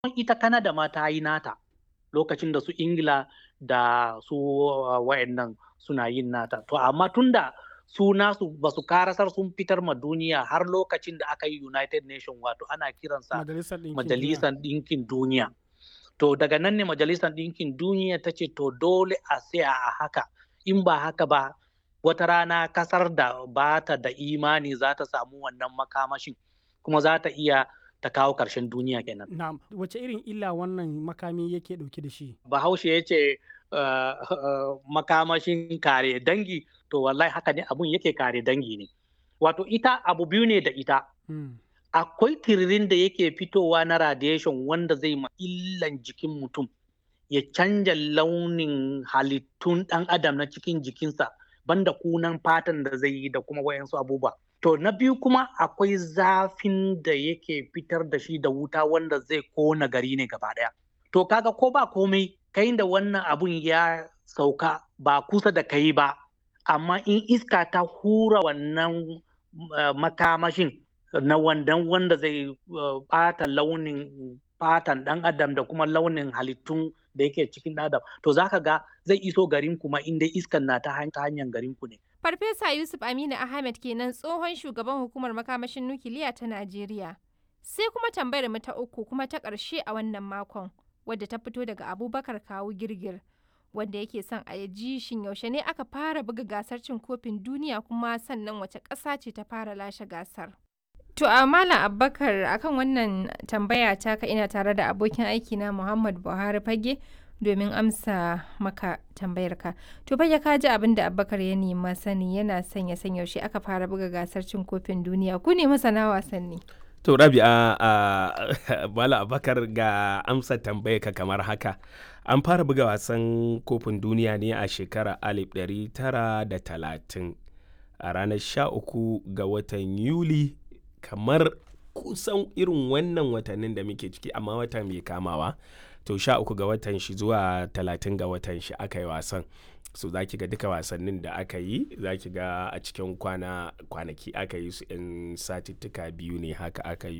ita Canada ma ta yi nata lokacin da su Ingila da su wayannan suna yin nata to amma tunda su nasu ba su karasar sun fitar ma duniya har lokacin da aka yi United Nation wato ana kiransa Majalisar Ɗinkin Duniya. To daga nan ne Majalisar Ɗinkin Duniya ta ce to dole a tsaya a haka in ba haka ba wata rana kasar da ba ta da imani za ta samu wannan makamashin kuma za ta iya ta kawo ƙarshen duniya kenan. Na'am, wace irin illa wannan makami yake ɗauke da shi? Bahaushe ya ce uh, uh, makamashin kare dangi to wallahi haka ne abun yake kare dangi ne. Wato ita abu biyu ne da ita. Hmm. Akwai tiririn da yake fitowa na radiation wanda zai ma illan jikin mutum ya canja launin halittun ɗan adam na cikin jikinsa banda kunan fatan da zai yi da kuma wayansu abubuwa. To na biyu kuma akwai zafin da yake fitar da shi da wuta wanda zai kona gari ne gaba ɗaya. To kaga ko ba komai kai da wannan abun ya sauka ba kusa da kai ba, amma in iska ta hura wannan uh, makamashin na wandan wanda zai ɓata uh, launin fatan ɗan adam da kuma launin halittun da yake cikin adam to zaka ga zai iso garin kuma inda iskan na ta hanyar garin ku ne. Farfesa Yusuf Aminu Ahmed kenan tsohon shugaban hukumar makamashin nukiliya ta Najeriya. Sai kuma tambayar mu ta uku kuma ta ƙarshe a wannan makon wadda ta fito daga Abubakar Kawu Girgir wanda yake son a ji shin yaushe ne aka fara buga gasar cin kofin duniya kuma sannan wace ƙasa ce ta fara lashe gasar. To a Malam Abubakar akan wannan tambaya ta ka ina tare da abokin aiki na Muhammad Buhari Fage domin amsa maka tambayarka. To fage ka ji abin da Abubakar ya nema sani yana son ya san yaushe aka fara buga gasar cin kofin duniya ku ne masana wasanni. To Rabi'a a Malam Abubakar ga amsa tambayarka kamar haka. An fara buga wasan kofin duniya ne a shekarar 1930 a ranar 13 ga watan Yuli kamar kusan irin wannan watannin da muke ciki amma wata mai kamawa to sha uku ga watan shi zuwa talatin ga watan shi aka yi wasan so za ki ga duka wasannin da aka yi za ki ga a cikin kwana kwanaki aka yi su in satittuka biyu ne haka aka yi